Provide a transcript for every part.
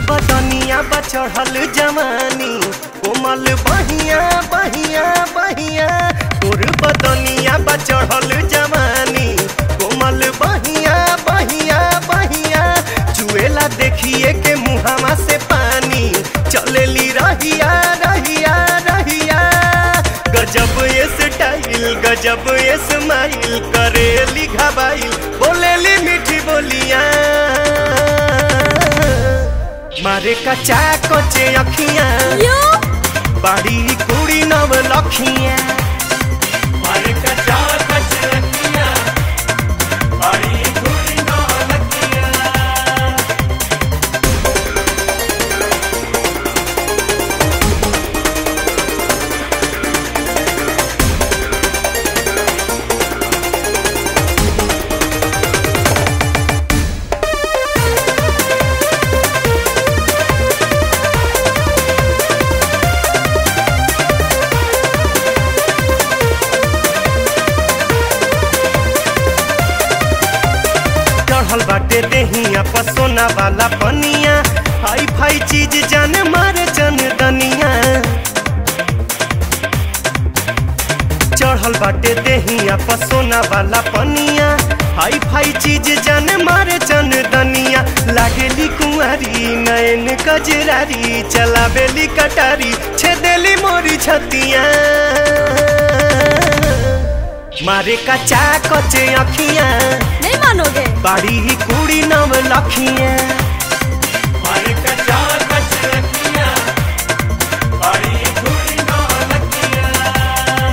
बदनिया बचढ़ल जवानी कोमल बहिया बहिया बहिया तोर बदनिया बचढ़ल जवानी कोमल बहिया बहिया बहिया चुएला देखिए के मुहावा से पानी चलेली रहिया रहिया रहिया गजब ये स्टाइल गजब ये स्माइल करेली घबाइल बोलेली मीठी बोलियां मारे कचा कचे अखियां यो बाड़ी कुड़ी नव लखियां मारे कचा कचे अखियां बाड़ी कुड़ी नव लखियां चढ़ल बाटे देहिया पसोना वाला पनिया हाई फाई चीज जान मारे जन दनिया चढ़ल बाटे देहिया पसोना वाला पनिया हाई फाई चीज जान मारे जन दनिया लागेली कुंवारी नयन कजरारी चलावेली कटारी छेदेली मोरी छतिया मारे कचा कचे अखियां नहीं मानोगे बाड़ी ही कुड़ी नव लखियां मारे कचा कच लखियां बाड़ी ही कुड़ी नव लखियां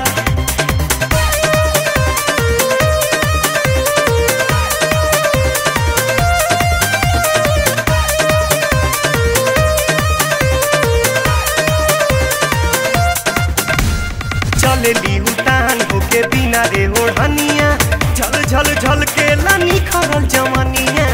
चलेली उतान होके बिना रे ओढ़निया झल झल झल के लानी खरल जवानिया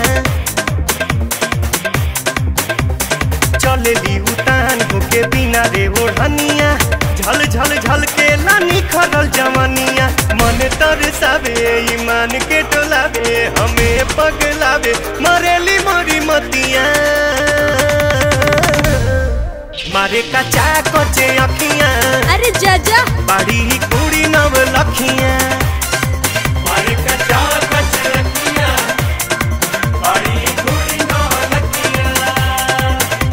चलेली उतान होके बिना रे ओढ़निया झल झल झल के लानी खरल जवानिया मन तरसावे ईमान के टोलावे हमें पगलावे मरेली मोरी मतिया मारे कचा कचे अखियां अरे जाजा बाड़ी ही कुड़ी नव लखियां मारे कचा कच लखियां बाड़ी ही कुड़ी नव लखियां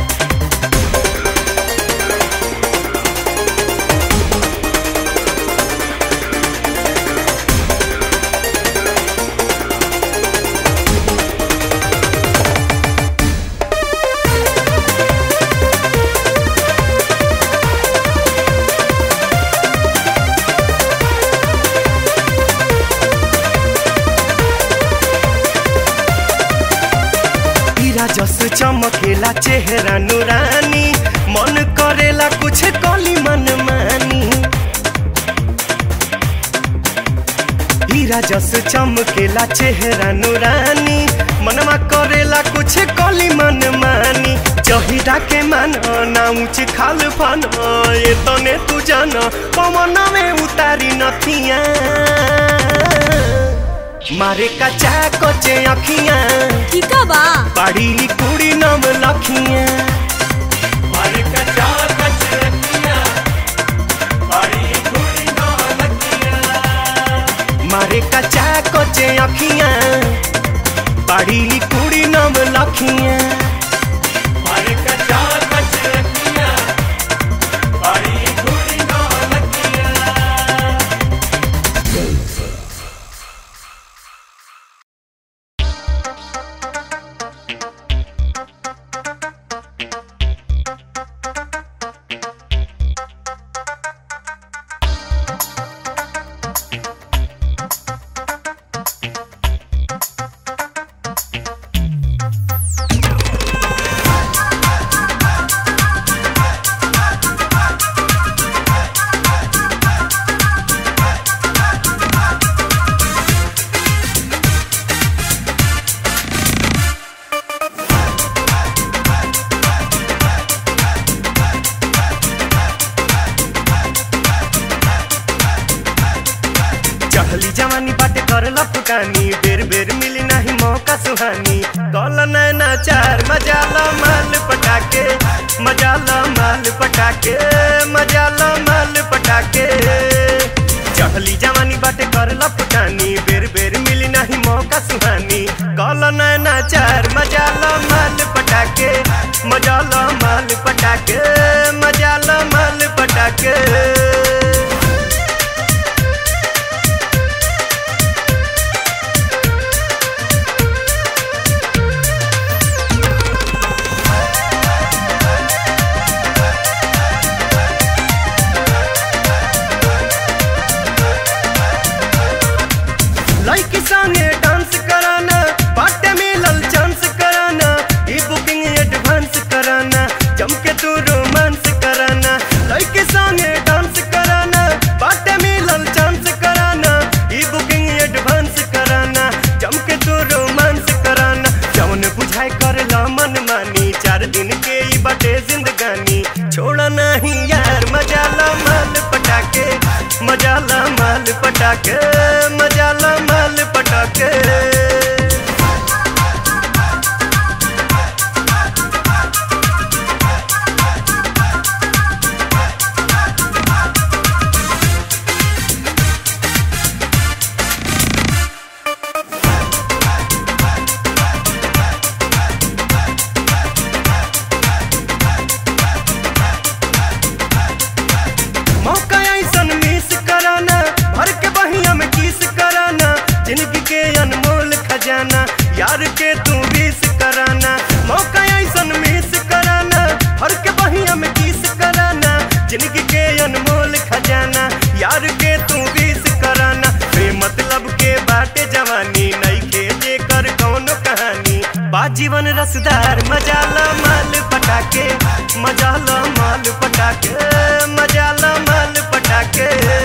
हीरा जस चमकेला चेहरा नुरानी मन करेला कुछ कली मन मानी हीरा जस चमकेला चेहरा नुरानी मनमा करेला कुछ कली मन मानी जहिरा के मान ना ऊंच खाल फन ये तने तू जान पवन में उतारी नथिया मारे कचा कचे अखियां ठीक बा बाड़ी कुड़ी नव लखियां मारे कचा कच लखियां बाड़ी कुड़ी नव लखियां मारे कचा कचे अखियां बाड़ी कुड़ी नव लखियां मारे कचा कच लखियां बाड़ी कुड़ी नव लखियां बाटे करला फुटानी बेर बेर मिली नहीं मौका सुहानी कल नैना चार मजाला माल पटाके मजाला माल पटाके मजाला माल पटाके चढ़ली जवानी बाटे करला फुटानी बेर बेर मिली नहीं मौका सुहानी कल नैना चार मजाला माल पटाके मजाला माल पटाके मजाला माल पटाके लड़की संगे डांस कराना बाटे मिलल चांस कराना ई बुकिंग एडवांस कराना जम के तू रोमांस कराना लड़की संगे डांस कराना बाटे मिलल चांस कराना ई बुकिंग एडवांस कराना जम के तू रोमांस कराना जौन बुझाए करला मन मानी चार दिन के ई बाटे जिंदगानी छोड़ा नहीं यार मजाला माल पटाके मजाला माल पटाके मजाला माल पटाके मौका ऐसन मिस कराना भर के बहिया में किस कराना जिंदगी के अनमोल खजाना यार के तू विस कराना मौका ऐसन मिस कराना भर के बहिया में किस कराना जिंदगी के अनमोल खजाना यार के तू विस कराना बे मतलब के बाटे जवानी नहीं के जे कर कौनो कहानी बा जीवन रसदार मजाला माल पटाके मजाला माल पटाके मजाला माल पटाके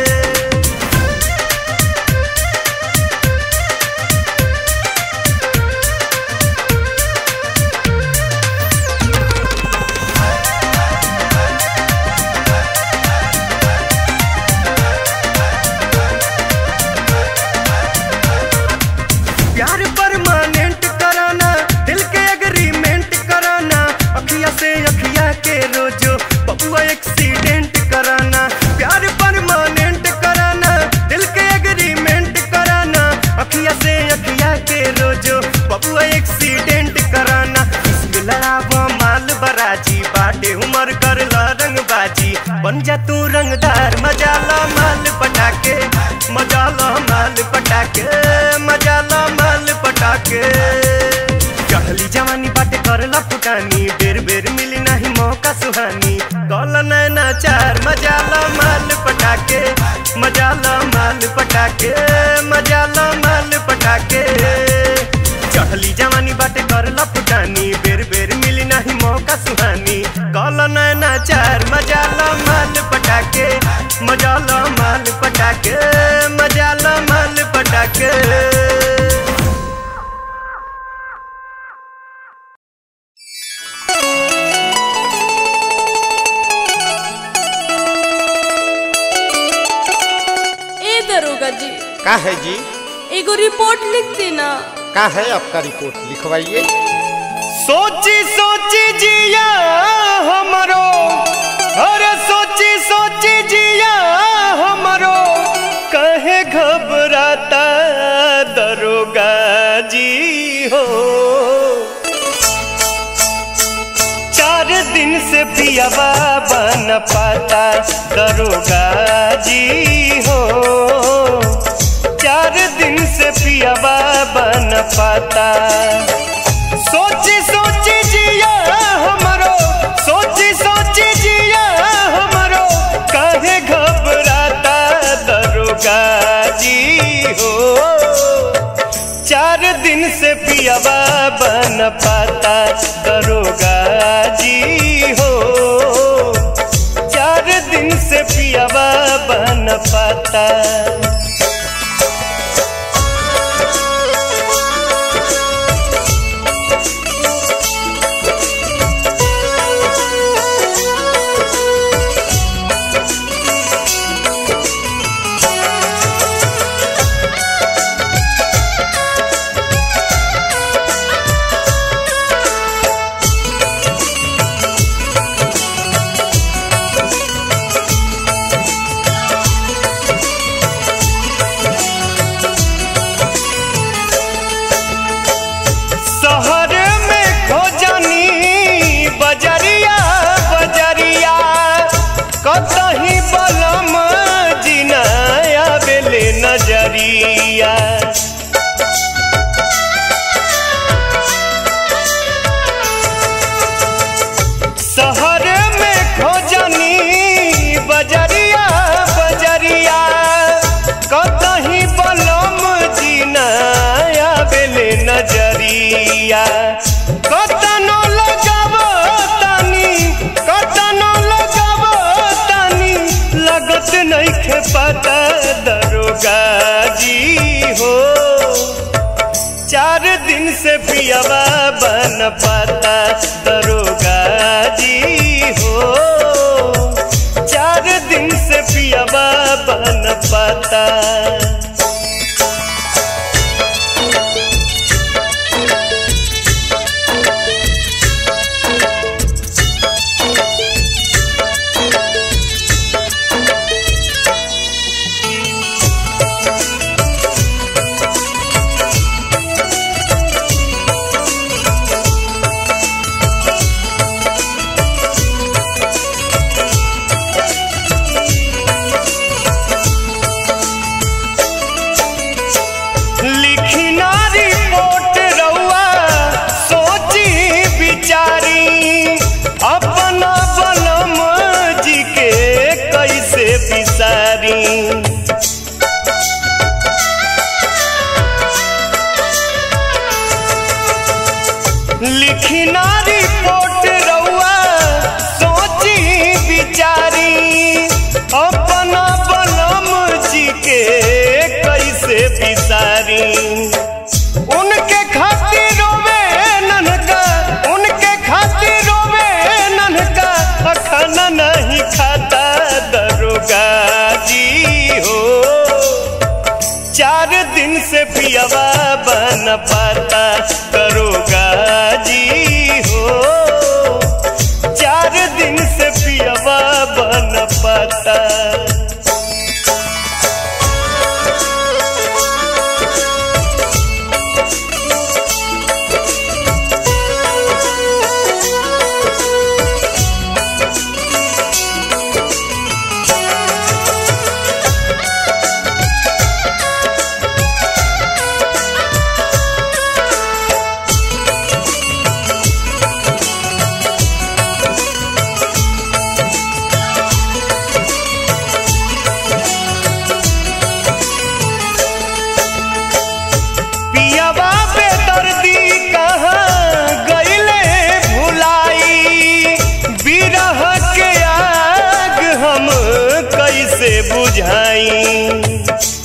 प्यार परमानेंट कराना दिल के एग्रीमेंट कराना अखिया से अखिया के रोजो बबुआ एक्सीडेंट कराना प्यार परमानेंट कराना दिल के एग्रीमेंट कराना अखिया से अखिया के रोजो बबुआ एक्सीडेंट कराना इश्क लड़ावा माल बराजी बाटे उमर कर रंग बाजी बन जा तू रंगदार मजाला माल पटाके मजाला माल पटाके मजाला माल पटाके चढ़ली जवानी बाटे करला फुटानी बेर बेर मिली नहीं मौका सुहानी कल नैना चार मजाला माल पटाके मजाला माल पटाके मजाला माल पटाके चढ़ली जवानी बाटे करला फुटानी बेर बेर मिली नहीं मौका सुहानी कल नैना चार मजाला माल पटाके मजाला माल पटाके मजाला माल पटाके ए दरोगा जी का है जी एगो रिपोर्ट लिख देना का है आपका रिपोर्ट लिखवाइए सोची सोची जिया हमरो अरे सोची सोची जिया हमरो कहे घबराता दरोगा जी हो चार दिन से पियावा बन पाता दरोगा जी हो चार दिन से पियावा बन पाता सोची सोची जिया हमरो सोची सोची जिया हमरो काहे घबराता दरोगा जी हो चार दिन से पियावा बन पाता दरोगा जी हो चार दिन से पियावा बन पाता नजरिया कतनो लगावो तानी कतनो लगावो तानी लगत नइखे पता दरोगा जी हो चार दिन से पियावा बन पाता दरोगा जी हो चार दिन से पियावा बन पाता लिखी ना रिपोर्ट रउआ सोची विचारी अपना बनम जी के कैसे बिसारी लिखी ना रिपोर्ट रउआ सोची विचारी अपना बनम जी के कैसे बिसारी उनके खातिर रोवे ननका उनके खातिर रोवे ननका खाना नहीं खाता दरोगा जी हो चार दिन से पियावा बन पाता दरोगा जी हो चार दिन से पियावा बन पाता पियावा पे दर्दी कहाँ गईले भुलाई बिरह के आग हम कैसे बुझाई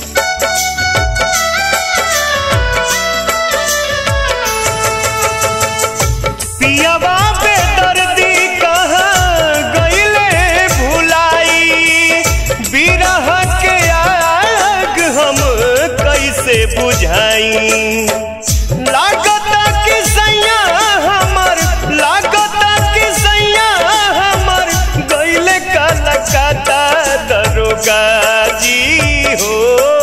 पियावा पे दर्दी कहाँ गईले भुलाई बिरह के आग हम कैसे बुझाई लागत कि सैया हमर लागत कि सैया हमर गईले कलकत्ता दरोगा जी हो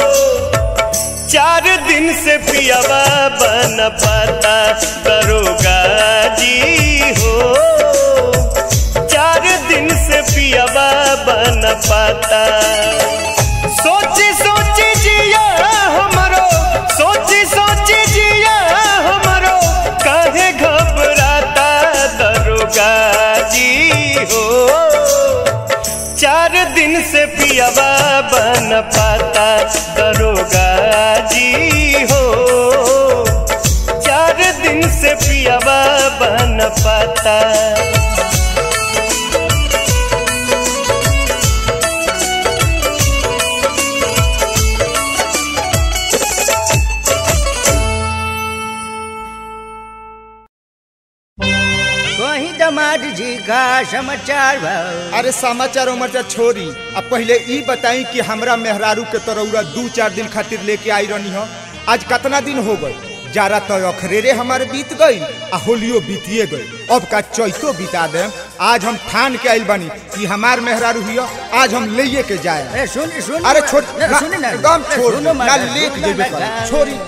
चार दिन से पियावा बन पाता दरोगा जी हो चार दिन से पियावा बन पाता सोची सोची जिया हमरो सोची सोची जिया हमरो काहे घबराता दरोगा जी हो चार दिन से पियावा बन पाता दरोगा जी हो चार दिन से पियावा बन पाता कहीं दामाद जी का समाचार बा अरे समाचार उमरचा छोरी अब पहले ई बताई कि हमरा मेहरारू के तरौरा दू चार दिन खातिर लेके आई रहनी हो आज कितना दिन हो गई जारा तो अखरेरे हमारे बीत गई आ होलियो बीतिए गई अब का चैतो बिता दे आज हम ठान के आइल बनी कि हमार मेहरारू हियो आज हम लेके के जाए अरे सुन सुन अरे छोड़ अरे ना, सुन ना एकदम अरे छोड़ सुनो ना माता, लेके सुनो जेबे माता। कर छोरी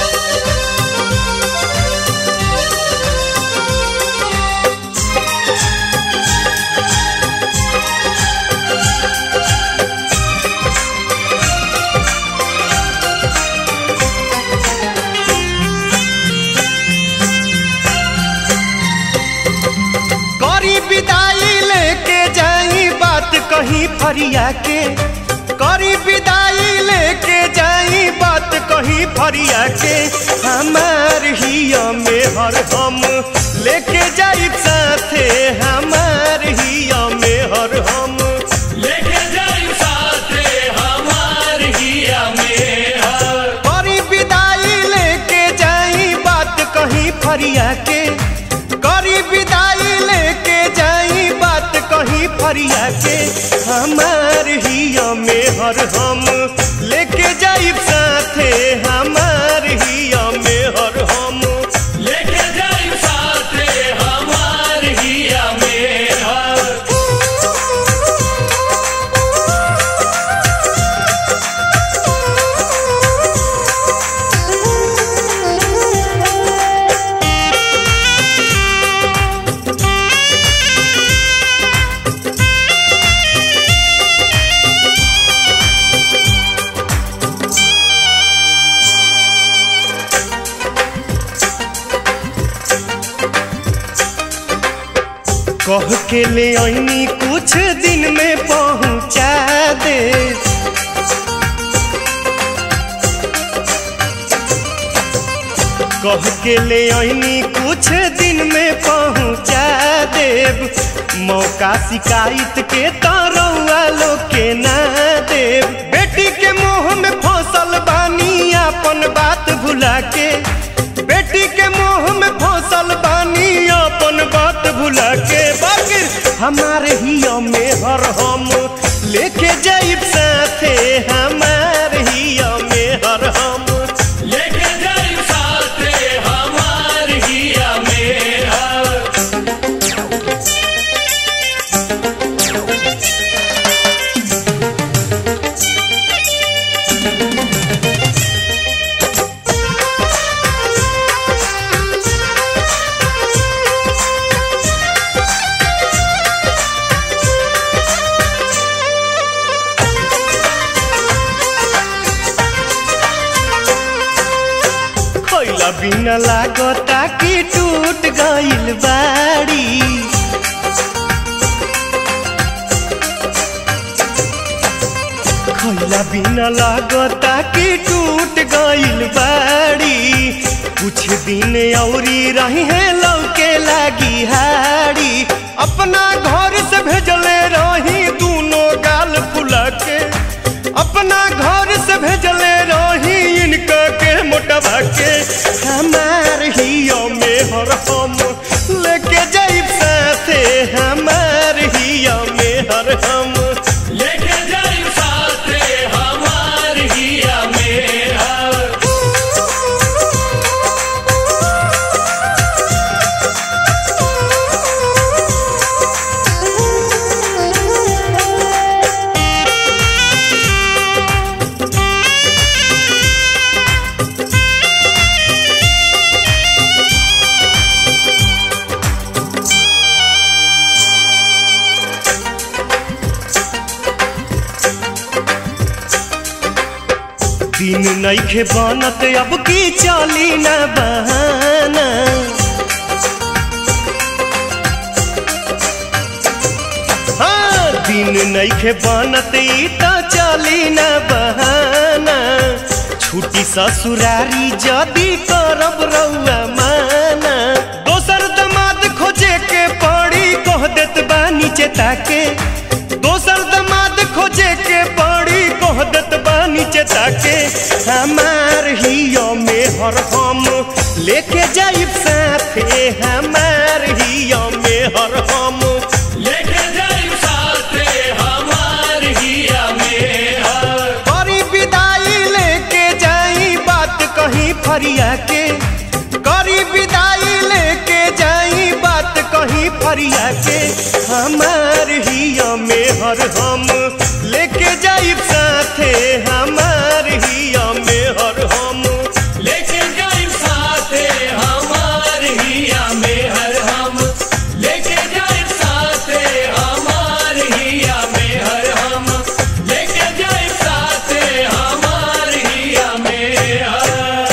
करी विदाई लेके जाई बात कहीं फरिया के करी विदाई लेके जाई बात कहीं फरिया के हमार हिया में हर हम लेके जाई साथे हमार हिया में हर हम लेके जाई साथे हमार हिया में हर करी विदाई लेके जाई बात कहीं फरिया के करी विदाई लेके जाई बात कहीं फरिया के हमार हिया में हर हम लेके जाई साथे हमार हिया में हर हम लेके जाई साथे हमार हिया में हर कह के ले आईनी कुछ दिन में पहुंचा दे कह के ले आईनी कुछ दिन में पहुंचा देब मौका शिकायत के तरौआ लोग के ना देब बेटी के मुंह में फसल बानी अपन बात भुला के बेटी के मुंह में फसल बानी अपन बात भुला के बाकी हमारे हिया में हर हम लेके जाइब साथे हमारे हिया में हर हम लेके जाई साथे हमार हिया में हर खैला बिना लागता कि टूट गइल बाड़ी खैला बिना लागता कि टूट गइल बाड़ी कुछ दिन औरी रही है लौके लागी हाड़ी अपना घर से भेजले रही दोनों गाल फुला के अपना घर से भेजले रही इनका के मोटवा के हमार हियो में हर हम लेके जाइब साथे हमार हियो में हर हम लेके जाई साथे हमार हिया में हर दिन नइखे बनत अब की चली न बहाना हाँ दिन नइखे बनत ई त चली न बहाना छुट्टी ससुरारी जदी करब रउआ माना दोसर दमाद खोजे के पड़ी कह देत बानी चेता के दोसर दमाद खोजे के पड़ी कह देत बानी चेता के हमार हियो में हर हम लेके जाइब साथे हमार हियो में हर हम लेके जाई साथे हमार हिया में हर करी विदाई लेके जाई बात कहीं फरिया के करी विदाई लेके जाई बात कहीं फरिया के हमार हिया में हर हम लेके जाइब साथे हमार हिया में हर हम लेके जाई साथे हमार हिया में हर हम लेके जाई साथे हमार हिया में हर हम लेके जाई साथे हमार हिया में हर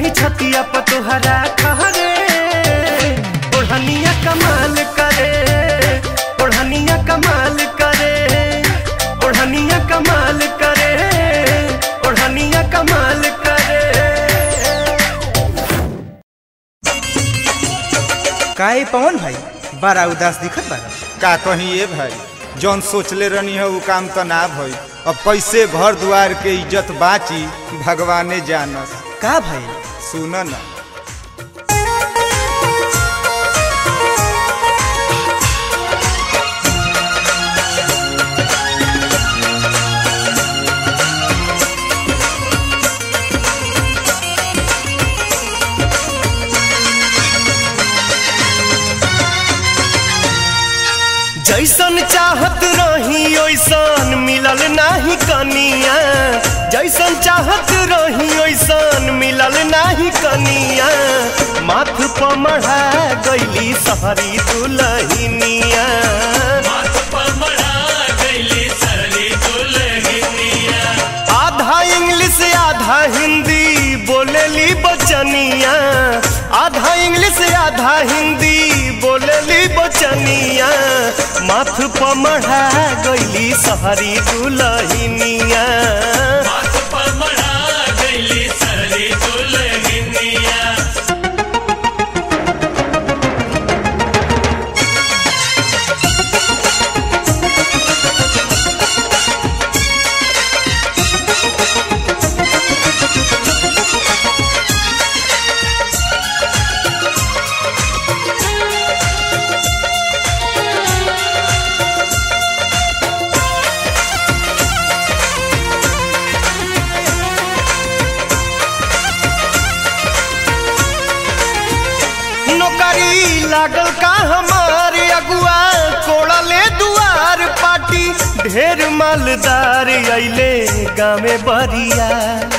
रही छतिया पर तोहरा खहरे ओढ़निया कमाल करे ओढ़निया कमाल करे ओढ़निया कमाल करे ओढ़निया कमाल करे काहे पवन भाई बड़ा उदास दिखत बा का कहीं ए भाई जौन सोचले रहनी है वो काम तो ना भई अब कैसे घर द्वार के इज्जत बाची भगवाने जानस का भाई सुन ना जैसन चाहत रही ओइसन मिलल नाही कनिया जैसन चाहत रही ओइसन मिलल नाही कनिया माथ पर मढ़ा गईली सहरी दुलहिनिया माथ पर मढ़ा गईली सरली दुल्हनिया आधा इंग्लिश आधा हिंदी बोलेली बचनिया आधा इंग्लिश आधा हिंदी बोलेली बचनिया माथ पर मढ़ा गईली सहरी दुलहिनिया माथ पर मढ़ा गईली सरली दुल्हनिया नौकरी लागल का हमारे अगुआ कोड़ले दुआर पाटी ढेर मालदार अइले गामे बरिया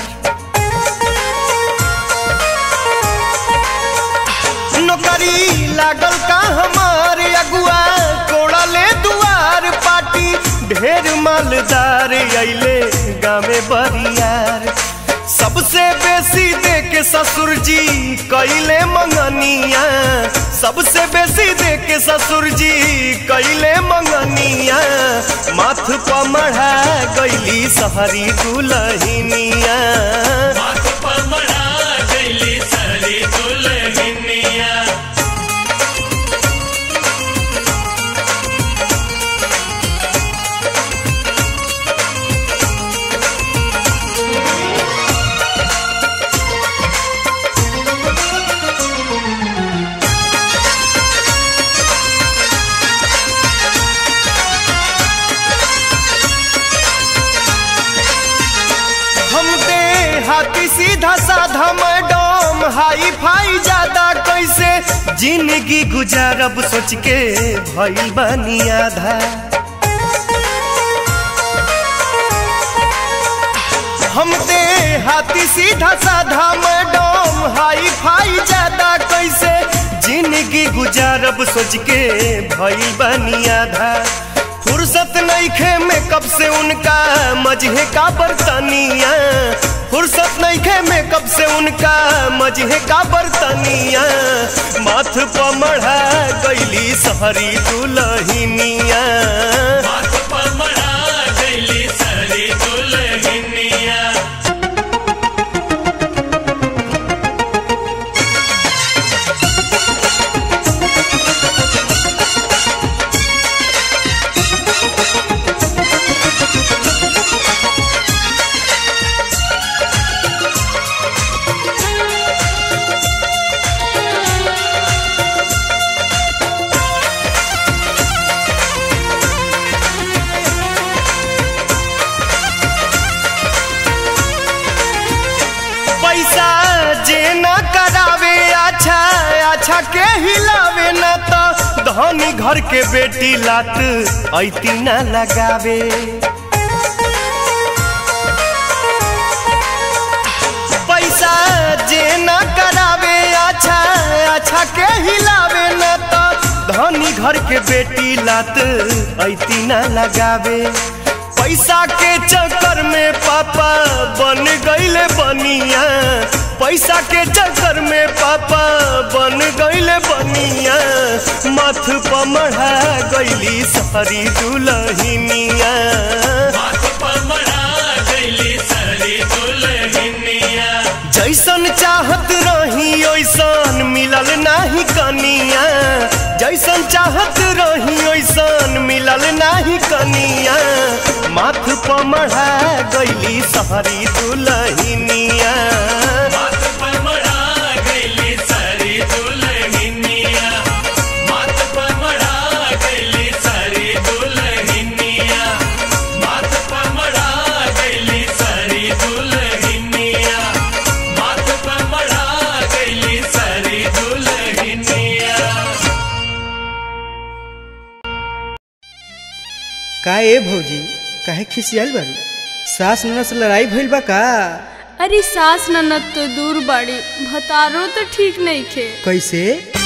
नौकरी लागल का हमारे अगुआ कोड़ले दुआर पाटी ढेर मालदार अइले गामे बरियार सबसे बेसी दे के ससुर जी कैले मंगनिया सबसे बेसी दे के ससुर जी कैले मंगनिया माथ पर मढ़ा गईली सहरी दुलहिनिया माथ पर मढ़ा गईली सरली दुल्हनिया हम दे हाथी सीधा साधा मैडम हाई फाई ज्यादा कैसे जिंदगी गुजारब सोच के भइल बानी आधा हम दे हाथी सीधा साधा मैडम हाई फाई ज्यादा कैसे जिंदगी गुजारब सोच के भइल बानी आधा फुर्सत नईखे मेकअप से उनका मजहे का बर्तनिया फुर्सत नईखे मेकअप से उनका मजहे का बर्तनिया माथ पर मढ़ा गईली सहरी दुलहिनिया माथ पर मढ़ा गईली सरली दुल्हनिया पैसा जे न करावे अच्छा अच्छा के हिलावे न तो धनी घर के बेटी लात ऐती न लगावे पैसा जे न करावे अच्छा अच्छा के हिलावे न तो धनी घर के बेटी लात ऐती न लगावे पैसा के चक्कर में पापा बन गईले बनिया पैसा के चक्कर में पापा बन गईले बनिया मथ पर मढ़ा गईली सारी दुलहिनिया माथ पर मढ़ा गईली सारी दुल्हनिया जैसन चाहत रही ओइसन मिलल नाही कनिया जैसन चाहत रही ओइसन मिलल नाही कनिया माथ पर मढ़ा गईली सारी दुलहिनिया माथ पर मढ़ा गईली सारी दुल्हनिया माथ पर मढ़ा गईली सारी दुल्हनिया माथ पर मढ़ा गईली सारी दुल्हनिया माथ पर मढ़ा गईली सारी दुल्हनिया का ए भौजी काहे खिसियाल बारू सास ननद से लड़ाई भइल बा का अरे सास ननद तो दूर बाड़ी भतारो तो ठीक नहीं खे कैसे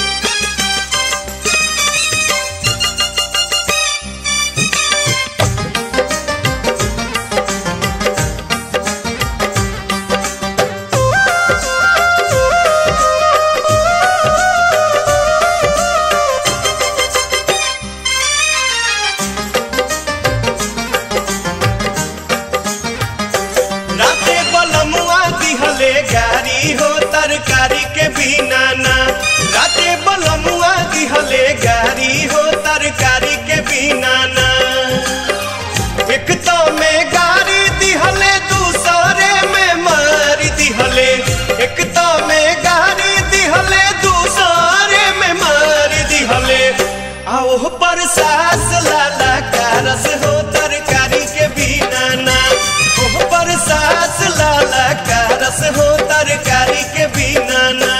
राते बलमुआ दिहले गारी हो तरकारी के बिना ना राते बलमुआ दिहले गारी हो तरकारी के बिना ना एक तो में गारी दिहले दूसरे में मारी दिहले एक तो में गारी दिहले दूसरे में मारी दिहले आओ पर सास लाला कारस हो तरकारी के बिना ना ओह पर सास लाला कारस हो तरकारी के बिना ना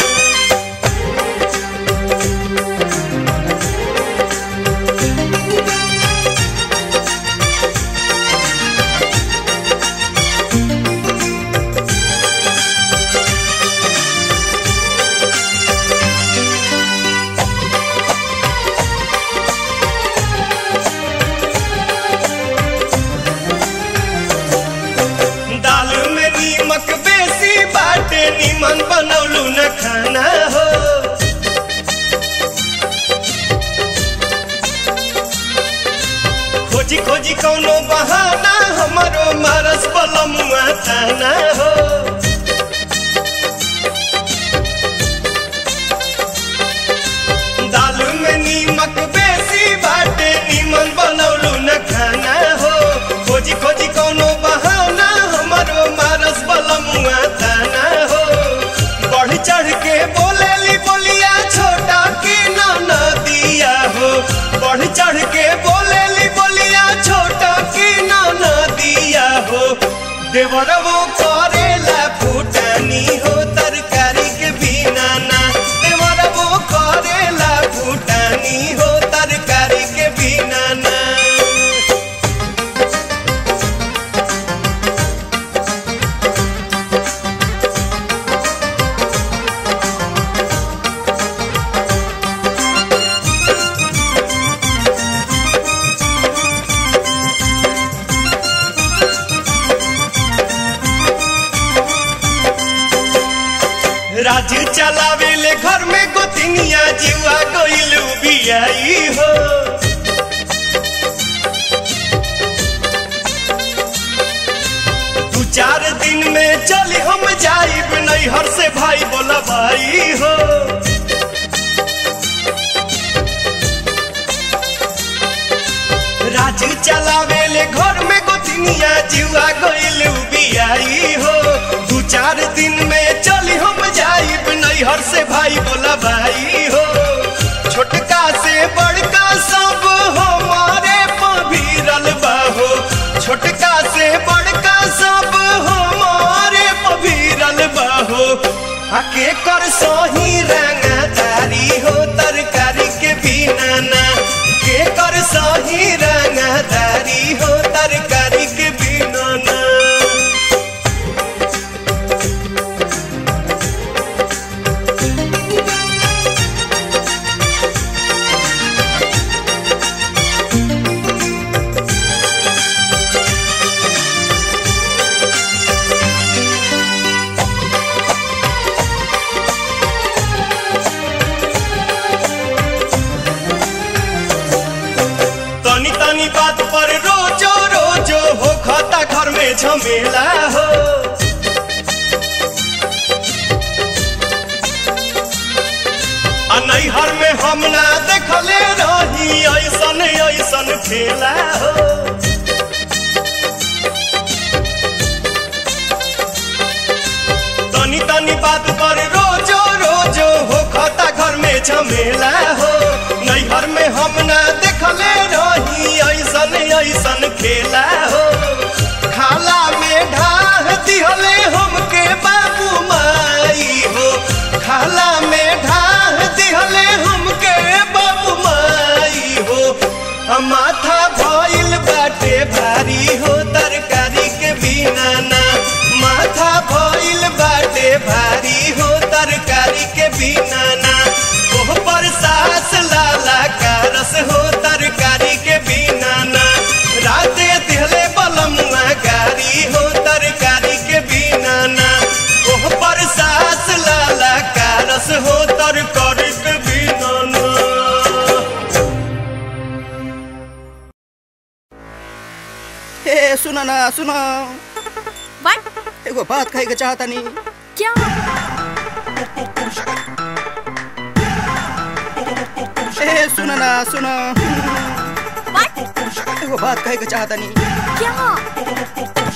दाल में नीमक बेसी बाटे निमन बनौलू न खाना हो खोजी खोजी कौनो बहाना हमारो मारस बलमुआ थाना हो दाल में नीमक बेसी बाटे निमन बनौलू न खाना हो खोजी खोजी कौनो बहाना हमारो मारस बलमुआ थाना हो बढ़ चढ़ के बोलेली बोलिया छोटा की ना दिया हो बढ़ चढ़ के बोलेली बोलिया छोटा की ना दिया हो देवरवो करेला फूटानी हो तरकारी के बिना ना देवरवो करेला फूटानी हो तरकारी के बिना ना राजू चलावेले घर में गोतिनिया जीवा गइलू बियाई हो दू चार दिन में चली हम जाइब नैहर से भाई बोला भाई हो राजू चलावेले घर में गोतिनिया जीवा गइलू बियाई हो दू चार दिन में चली हम जाइब नैहर से भाई बोला भाई हो छोटका से बड़का सब हमारे पभीरल बाहो छोटका से बड़का सब हमारे पभीरल बाहो आके कर सही रंगदारी हो तरकारी के बिना ना के कर सही रंगदारी हो तरकारी के बिना ना में झमेला हो आ नैहर में हम ना देखले रही ऐसन ऐसन खेला हो तनी तनी बात पर रोजो रोजो हो खाता घर में झमेला हो नैहर में हम ना देखले रही ऐसन ऐसन खेला हो खाला में ढाह दिहले हमके बाबू माई हो खाला में ढाह दिहले हमके बाबू माई हो आ माथा भइल बाटे भारी हो तरकारी के बिना ना माथा भइल बाटे भारी हो तरकारी के बिना ना ओह पर सास लाला का रस हो तरकारी के बिना ना राते दिहले बलमुआ गारी हो तरकारी के बिना ना ओह पर सास लाला का रस हो तरकारी के बिना ना ए सुन ना सुन What? एगो बात कहे के चाहता नी क्या ए सुन ना सुन What? एगो बात कहे के चाहता नी क्या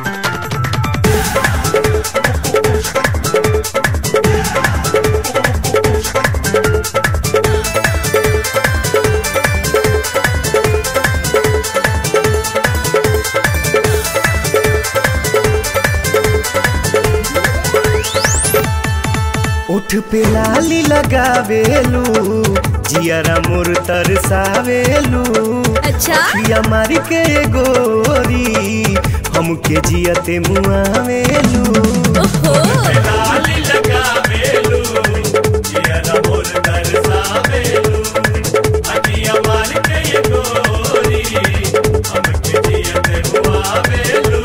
उठ पे लाली लगावेलू जियरा मोर तरसावेलू अच्छा पिया मारी के गोरी हमके जियते मुआवेलू ओहो लाली लगावेलू जियरा मोर दरसावेलू अखिया मार के ये गोरी हमके जियते हुआवेलू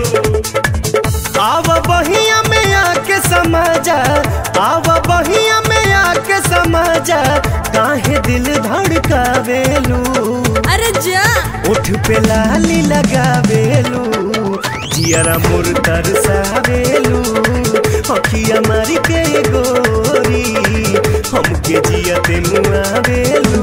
आव बहिया में आके समाजा आव बहिया में आके समाजा काहे दिल धड़कावेलू अरे जा उठ पे लाली लगावेलू जियरा मोर तरसावेलू अखिया मारी के गोरी हमके जियते मुआवेलू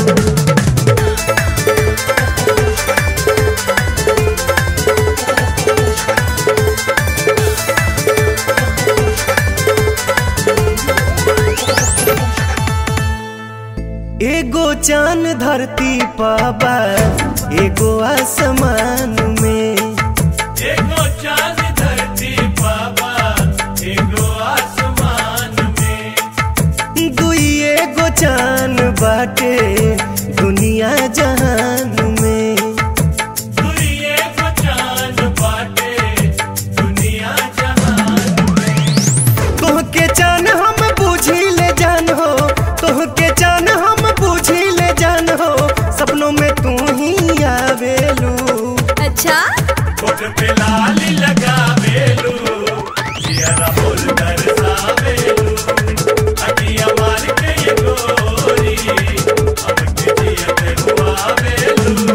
एगो चांद धरती पाबा एगो आसमान में एगो चांद धरती बाबा एगो आसमान में दुई एगो चांद बाटे दुनिया जहान में दुई एगो चांद बाटे दुनिया जहान तोहके चान हम बूझी ले जान हो तोहके चान हम बूझी ले जान हो सपनों में तू ही आवेलू अच्छा होठ पे लाली लगावेलू जियरा मोर दरसावेलू अखिया मार के ये गोरी हमके जियते हुआवेलू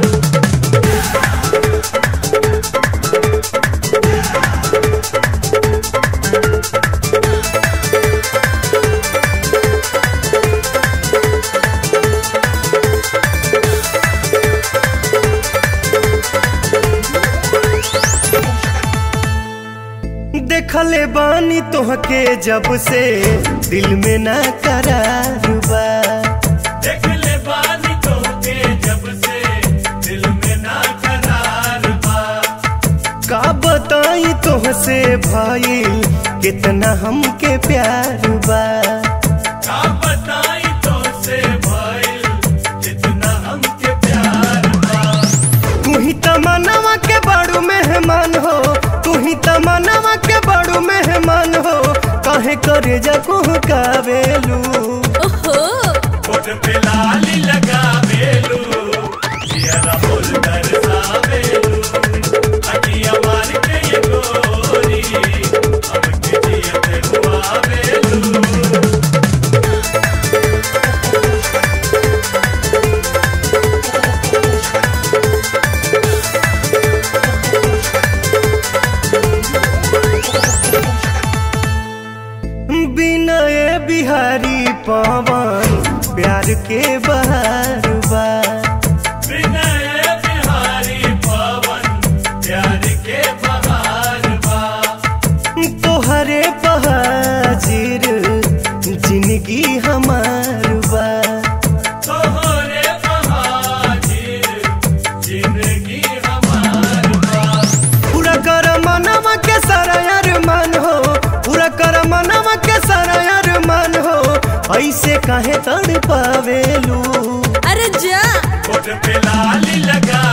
देखले बानी तोहके जब से दिल में ना करार बा देख ले बानी तोहके जब से दिल में ना करार बा का बताई तोहसे भाई कितना हमके प्यार बा का बताई तोसे भइल जितना हमके प्यार बा तू ही तमन्नावा के बड़ू मेहमान हो तू ही तमन्नावा के बड़ू मेहमान हो काहे करे जा कावेलू ओहो होठ पे लाली लगावेलू जियरा बोल दरसावेलू अखिया मार के ये गोरी हमके जियते हुआवेलू ओ बिहारी पवन प्यार के बहार बा विनय बिहारी पवन प्यार के बहार बा तोहरे बहाजिर जिंदगी हमार बा तोहरे बहाजिर जिंदगी हमार बा पूरा कर मनवा के सारा अरमान हो पूरा कर मनवा के सारा अरमान हो ऐसे काहे तड़ पावेलू अरे जा होठ पे लाली लगा